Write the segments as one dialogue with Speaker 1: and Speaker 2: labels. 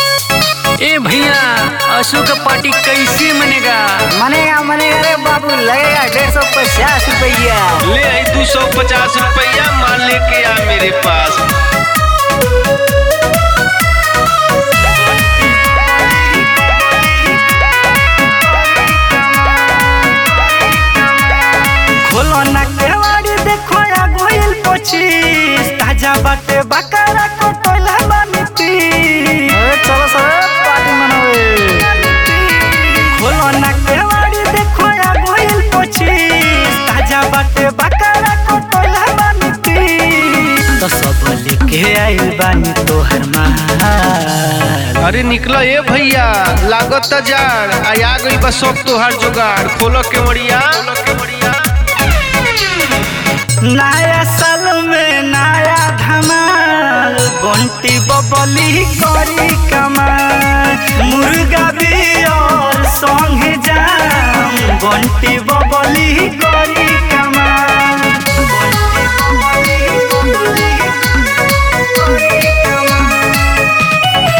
Speaker 1: ए भैया अशोक का पार्टी कैसे मनेगा
Speaker 2: मनेगा मनेगा रे बाबू लगेगा डेढ़ सौ पचास रुपया
Speaker 3: ले आई दो सौ पचास रुपया माल लेके आ मेरे पास
Speaker 2: खोलो ना केवाड़ी देखो या गोइल पच्चीस ताजा बाटे बकरा को टोला बानीती अरे चलो चलो पार्टी मनावे खोलो ना केवाड़ी देखो या गोइल पच्चीस ताजा बाटे बकरा को टोला बानीती तो सब लेके आइल बानी तोहर माल
Speaker 3: अरे निकलो ए भैया लागत जाड़ आ आ गई बस सब तोहार जुगाड़ खोलो के मड़िया
Speaker 2: नया साल में नया धमाल बंटी बबली करी कमाल मुर्गा भी और संगे जाम बंटी बबली करी कमाल बंटी बबली, बबली करी कमाल।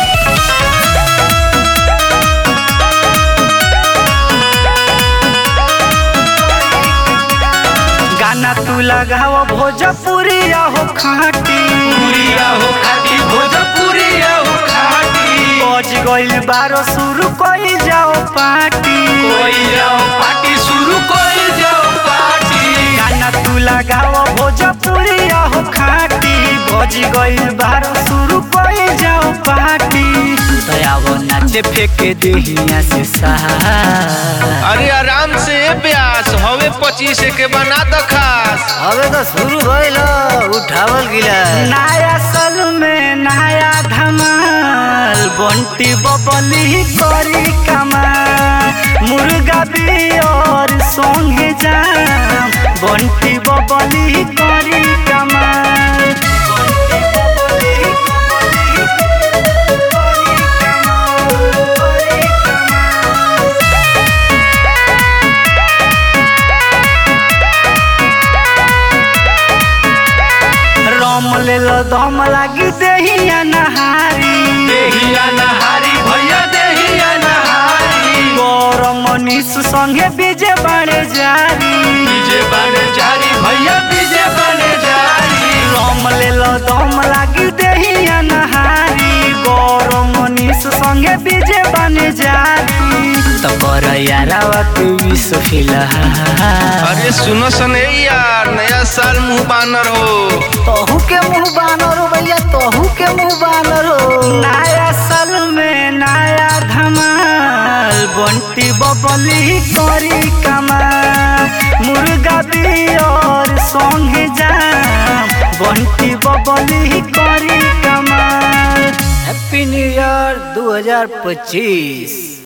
Speaker 2: गाना तू लगाव भोजपुरिया हो खाटी
Speaker 3: हो खाटी भोजपुरिया हो खाटी
Speaker 2: बज गइल बारो शुरू कई जाओ पार्टी
Speaker 3: कोई जाओ पार्टी शुरू कोई जाओ पार्टी
Speaker 2: गाना तू लगाव भोजपुरिया हो खाटी बज गइल बारो शुरू कई जाओ पार्टी दयावो नाचे फेंके देहिया से सहा
Speaker 3: अरे आराम से ए ब्यास हवे पच्चीस के बना द खास
Speaker 2: अबे तो शुरू भइल उठावल गिला नया साल में नया धमाल बंटी बबली करी कमाल मुर्गा भी और संगे जाम बंटी बबली करी कमाल बंटी बबली, बबली करी कमाल, करी कमाल। रम ले लो दम लागी देहिया नहारी
Speaker 3: देहिया नहारी भैया देहिया नहारी
Speaker 2: गौरम मनीष संगे बीजे बाड़े जारी
Speaker 3: बीजे बने जारी भैया बीजे बने जारी
Speaker 2: रम ले लो दम लागी देहिया नहारी गौरम मनीष संगे बीजे बने जारी तो कर यारावा के विश्व फिलहाल
Speaker 3: अरे सुनो सने यार नया साल मुंह बानर हो
Speaker 2: तोहू के मुंह बानर हो भैया तोहू के मुंह बानर हो नया साल में नया धमाल बंटी बबली करी कमाल मुर्गा भी और संगे जाम बंटी बबली करी कमाल हैप्पी न्यू ईयर 2025